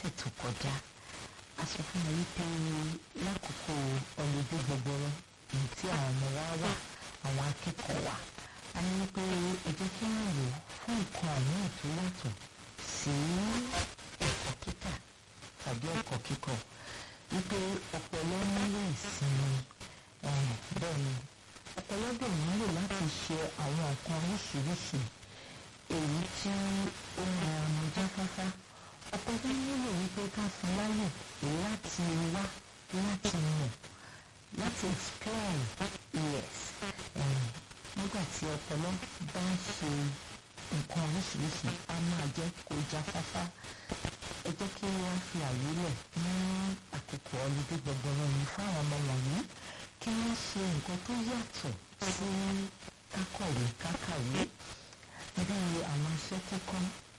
lọ́sẹ̀ tó kọjá a sọ fún mi wípé lákòókò ọlọ́dún gbọgbọrọ èyí tí àwọn ọmọ wa wà àwọn akẹ́kọ̀ọ́ wa a ní wípé ẹ jẹ́ kí wọ́n lò fún nǹkan àmì tó yàtọ̀ sí ẹ̀kọ́ kíkà tàbí ẹ̀kọ́ kíkọ́ wípé ọpọlọ nílò ìsinmi bẹ́ẹ̀ ni ọpọlọ dẹ̀ nílò láti ṣe àwọn nǹkan oríṣiríṣi èyí tí ó máa mú jáfáfá ọpọlọ nílò wípé ká fún láyè láti wá láti mọ̀ láti explain yes nígbà tí ọpọlọ bá ń ṣe nǹkan oríṣiríṣi á máa jẹ́ kó jáfáfá ẹ jẹ́ kí wọ́n fi àyè lẹ̀ ní àkókò ọlọ́dún gbọgbọrọ yìí fáwọn ọmọ wọ̀nyí kí wọ́n ṣe nǹkan tó yàtọ̀ sí kákọ̀wé kákàwé bí àwọn iṣẹ́ kíkọ́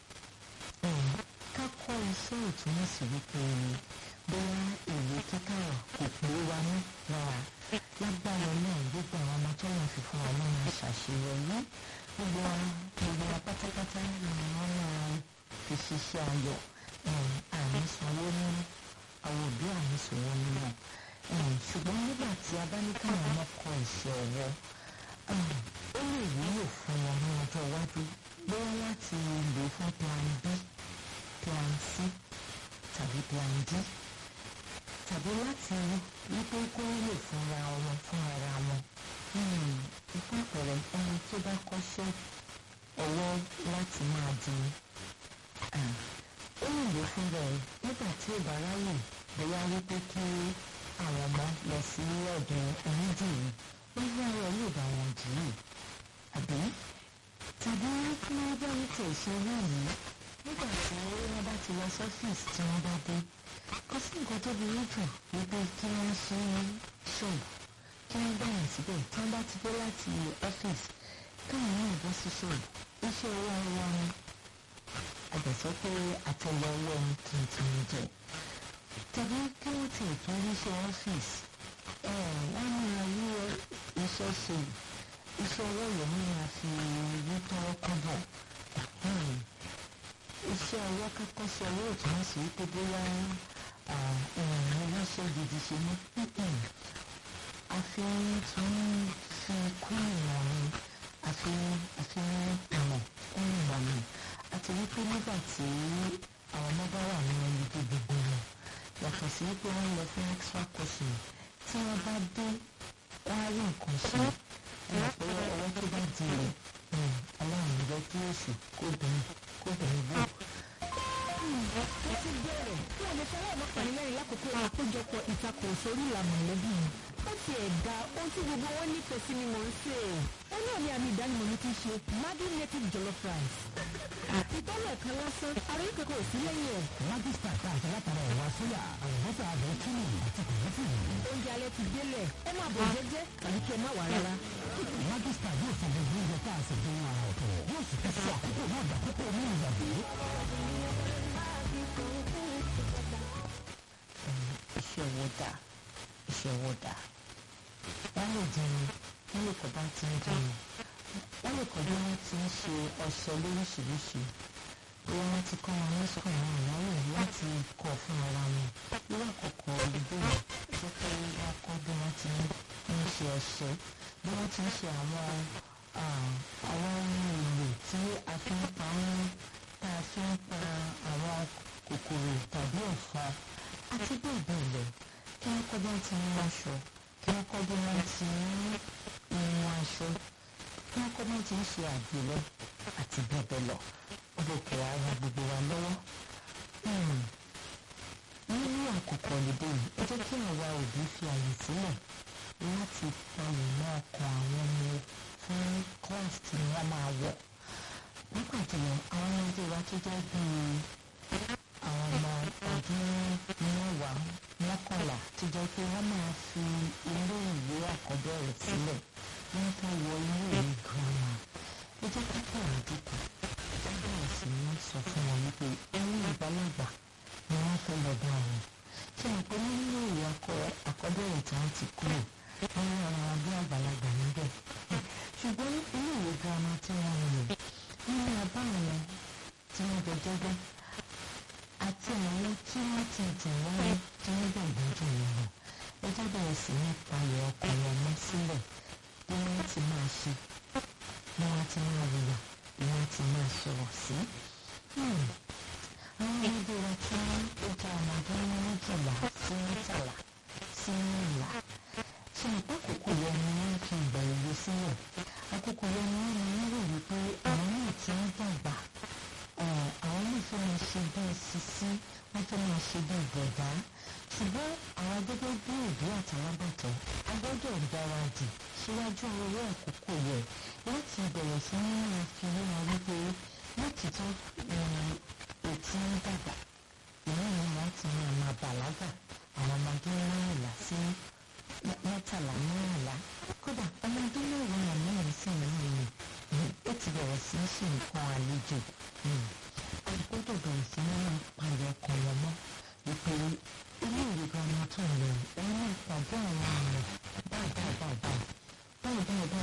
kákọ́ iṣẹ́ ìtumọ̀ sí wípé bóyá ìwé kíkà kò pé wa ní lára lágbára náà gbogbo àwọn ọmọ tó wọn fi fún wa náà máa ṣàṣeyọrí gbogbo wa gbogbo wa pátápátá ni wọ́n máa fi ṣiṣẹ́ ayọ̀ àmì sanwó ní àwọn òbí àmì sanwó nínú ṣùgbọ́n nígbà tí a bá ní káwọn ọmọ kọ iṣẹ́ ọwọ́ ó lè wúlò fún wọn ní ọjọ́ iwájú bóyá láti lò fún plan b plan c tàbí plan d tàbí láti wípé kó wúlò fúnra wọn fún ara wọn ìfún àpẹẹrẹ ẹni tó bá kọ́ṣẹ́ ọwọ́ láti máa di ó lè lò fúnra ẹ nígbà tí ò bá ráyè bóyá wípé kí àwọn ọmọ lọ sí ọ̀dọ̀ onídìrí bóyá ẹ yóò bá wọn dì í àbí tàbí kí wọ́n bá ń tẹ̀ ṣe lónìí nígbà tí wọ́n bá ti lọ sọ́fíìsì tí wọ́n bá dé kò sí nǹkan tó burú jù wípé kí wọ́n ṣe ṣọ́ọ̀bù kí wọ́n bẹ̀rẹ̀ síbẹ̀ tí wọ́n bá ti dé láti ọ́fíìsì káwọn náà bọ́ sí ṣọ́ọ̀bù iṣẹ́ owó wọn ni àgbẹ̀sọ́ pé àtẹ̀lẹ̀ owó ẹni tuntun jẹ tàbí kí wọ́n ti tún ríṣẹ́ ọ́fíìsì wọ́n máa rí iṣẹ́ ṣe iṣẹ́ ọwọ́ yẹn ní a fi rí tọ́wọ́ kọ́bọ̀ iṣẹ́ ọwọ́ kẹ́kọ̀ọ́ sí ọwọ́ ìtumọ̀ sí pé bóyá ìrìn iléeṣẹ́ gidi ṣe ní a fi tún fi kún ìmọ̀ mi a fi àfi ìmọ̀ kún ìmọ̀ mi àti wípé nígbà tí àwọn ọmọ bá wà ní ẹni gbogbo wọn yàtọ̀ sí pé wọ́n lọ fún extra courses tí wọ́n bá dé wọ́n á rí nǹkan ṣe ẹ̀ pé ọwọ́ tó bá di rẹ̀ ọlọ́run jẹ́ kí èsì kó bẹ̀rẹ̀ kó bẹ̀rẹ̀ bò. ó ti bẹ̀rẹ̀ tí ọmọ fọwọ́ ọmọkùnrin mẹ́rin lákòókò àpéjọpọ̀ ìtakùrọ̀sọ orí ìlànà mọ̀lẹ́bí ó ti ẹ̀dá ohun tí gbogbo wọn nífẹ̀ẹ́ sí ni mò ń sè é. ó náà ní àmì ìdánimọ̀ mi ti ṣe Maggi native jollof rice. ìtọ́lẹ̀ kan lásán àrùn kankan ò sí lẹ́yìn ẹ̀. májísítà tá a ṣe látara ẹ̀wà sóyà àlùbọ́sà àbẹ̀ kíni àti kòlẹ́tì. oúnjẹ alẹ́ ti délẹ̀ ẹ máa bọ̀ jẹ́jẹ́ tàbí kí ẹ má wà rárá. májísítà yóò sọ gbogbo oúnjẹ tá a ṣe dé ara ọ̀tọ̀ yóò sì fi ṣe àkókò náà dàkókò ní ìyàgbé. iṣẹ́ owó dà iṣẹ́ owó dà wọ́n lè jẹun wọ́n lè kọ́ bá ti ń jẹun wọ́n lè kọ́ bí wọ́n ti ń ṣe ọṣẹ lóríṣiríṣi bí wọ́n ti kọ́ wọn ní sọ̀rọ̀ àwọn ìyáwó láti kọ́ fún ara wọn irú àkọ́kọ́ olùdó yìí jẹ́ pé wọ́n kọ́ bí wọ́n ti ń ṣe ọṣẹ bí wọ́n ti ń ṣe àwọn àwọn ohun èlò tí a fi ń pa ń tá a fi ń pa àwọn kòkòrò tàbí ẹ̀fọn àti bẹ́ẹ̀ bẹ́ẹ̀ lọ kí wọ́n kọ́ bí wọ́n ti ń wáṣọ kí wọ́n kọ́ bí wọ́n ti ń hun aṣọ kí wọ́n kọ́ bí wọ́n ti ń ṣe àgbélẹ̀ àti bẹ́ẹ̀ bẹ́ẹ̀ lọ ọlọ́kẹ́ ara gbogbo wa lọ́wọ́. nínú àkókò òyìnbó yìí ẹ jẹ́ kí àwa òbí fi àyè sílẹ̀ láti palẹ̀ mọ́ ọkàn àwọn ọmọ fún class tí wọ́n máa wọ̀. nígbà tí àwọn ọmọdé wa tó jẹ́ bíi àwọn ọmọ ọdún mẹ́wàá mọ́kànlá tó jẹ́ pé wọ́n máa fi ilé ìwé àkọ́bẹ̀rẹ̀ sílẹ̀ wọ́n fẹ́ wọ ilé ìwé girama ẹ jẹ́ ká pọ̀ àdúgbò wọ́n bẹ̀rẹ̀ sí ní sọ fún wọn wípé ẹ̀yìn ìbálògbà ni wọ́n fẹ́ lọ bá wọn ṣé wọn pé nínú ìwé àkọ́bẹ̀rẹ̀ tí wọ́n ti kúrò wọ́n ní àwọn abẹ́ àgbàlagbà níbẹ̀ ṣùgbọ́n ilé ìwé girama tí wọ́n ń lò nínú abáwọn tí wọ́n jọ jẹ́gbẹ́ àti àwọn tí wọ́n ti jù wọ́n lọ tí wọ́n gbàgbọ́ jù wọ́n lọ ẹ jẹ́ bẹ̀rẹ̀ sí ní palẹ̀ ọkàn wọn mọ́ sílẹ̀ bí wọ́n ti máa ṣe bí wọ́n ti máa wùwà bí wọ́n ti máa sọ̀rọ̀ sí. àwọn ọmọdé wa tí ó jẹ́ ọmọdé méjìlá sí mẹ́tàlá sí mẹ́rìnlá ṣe ìpàkókò yẹn ni wọ́n fi ìgbà èwe sílẹ̀ àkókò yẹn ni wọ́n máa ń rò wípé àwọn náà ti ń dàgbà àwọn náà fẹ́ máa ṣe bíi sisi wọ́n fẹ́ máa ṣe bíi bọ̀dá ṣùgbọ́n àwọn gẹ́gẹ́ bí òbí àtàlábàtọ̀ a gbọ́dọ̀ gbáradì síwájú owó àkókò yẹ láti bẹ̀rẹ̀ sí ní máa fi yé wọn wípé lótìtọ́ ètí ń dàgbà ìlú yẹn láti máa máa bàlágà àwọn ọmọdé mẹ́rìnlá sí mẹ́tàlá mẹ́rìnlá kódà ọmọdé mẹ́wàá mẹ́rin sí mẹ́rin ó ti bẹ̀rẹ̀ sí í ṣe nǹkan àlejò a gbọ́dọ̀ bẹ̀rẹ̀ sí ní máa palẹ̀ ọkàn wọn mọ́ wípé ilé ìwé girama tó ń lọ òun náà pàdé àwọn